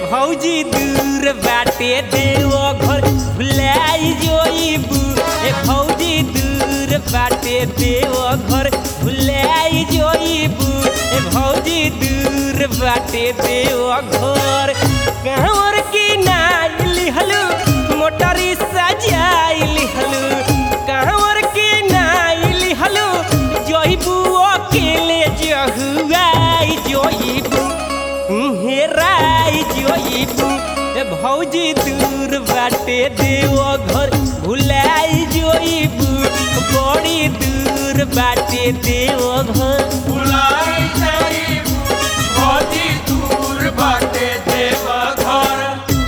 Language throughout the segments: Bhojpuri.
भौजी दूर बाटे देव घर भुलाई जोइबू ए भौजी दूर बाटे देव घर भुलाई जोइबू ए भौजी दूर बाटे देव घर कहवर की नाइली हलू मोटरी सजाइली हलू कहवर की नाइली हलू जोइबू अकेले जहुआई जोइबू हेराई जोइबू ए भौजी दूर बाटे देव घर भुलाई जोइबू बड़ी दूर बाटे देव घर बुलाई जाइबू भौजी दूर बाटे देव घर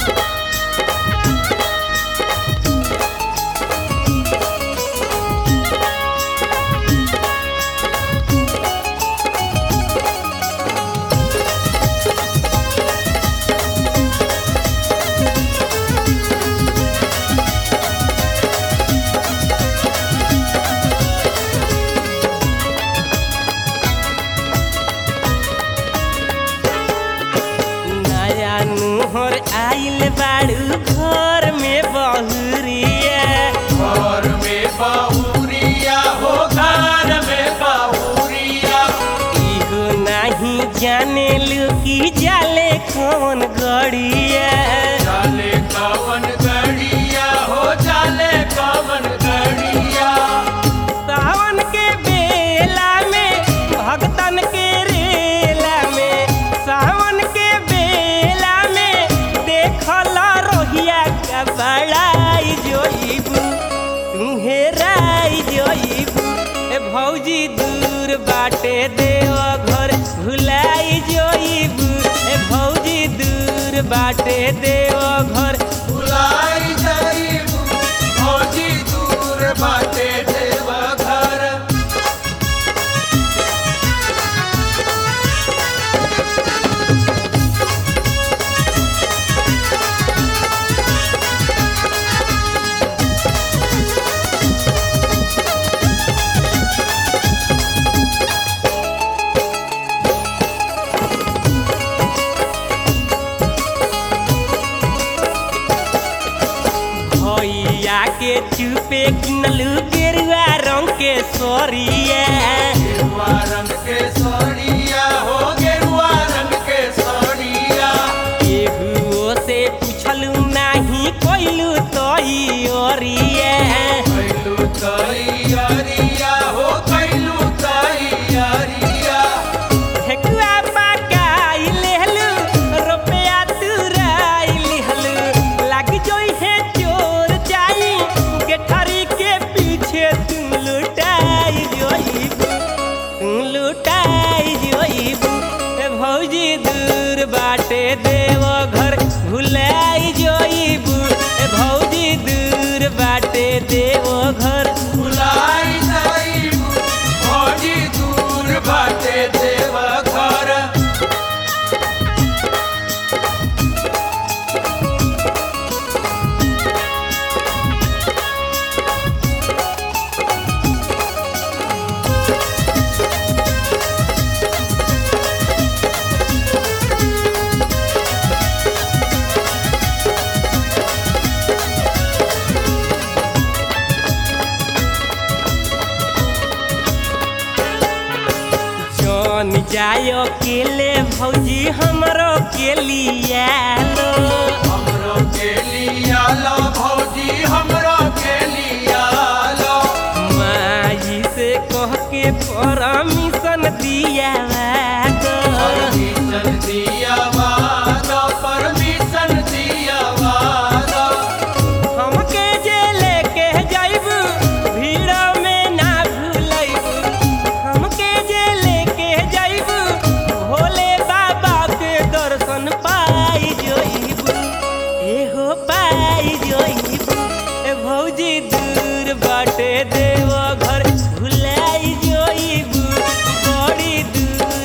नया नुहर आइल बाड़ू घर में बहुरिया घर में बाहुरिया हो घर में बाहुरिया इहो नहीं जाने लू कि जाले कौन गड़िया जाले कवन गड़िया हो जाले कवन गड़िया सावन के बेला में भगतन के रेला में सावन के बेला में देखला रोहिया का बड़ाई जोइबू तुम्हे राई जोइबू ए भौजी दूर बाटे देव घर भुलाई जोइबू ए भौजी दूर बाटे देव घर बुलाई जाइबू भौजी दूर बाटे देव घर भैया के चुपे किनलू गेरुआ रंग के सोरिया गेरुआ रंग के साड़िया हो गेरुआ रंग के साड़िया केहुओ से पूछलू नाही कोइलू तोई ओरिया कैलू तैयारिया हो कैलू तैयारिया ठेकुआ पकाई लेहलू रुपया तुराई लिहलू लाग जोई है चोर जाई गेठरी के पीछे तुम लुटाई जोईबू तुम लुटाई जोईबू ए भौजी दूर बाटे देव घर भुलाई जोईबू ए भौजी दूर बाटे देव घर बुलाई जाइबू भौजी दूर बाटे देव घर जौन जाय अकेले भौजी हमरो के लिया लो हमरो के लिया लो भौजी हमरो के लिया लो माई से कह के परमिशन दिया दो परमिशन दिया वादा परमिशन दिया वादा हमके जे लेके जाइबू भीड़ में ना भूलैबू हमके जे लेके जाइबू भोले बाबा के दर्शन पाई जोइबू एहो पाई जोइबू ए भौजी दूर बाटे देव घर भुलाई जोइबू बड़ी दूर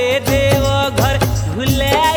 देव घर भुला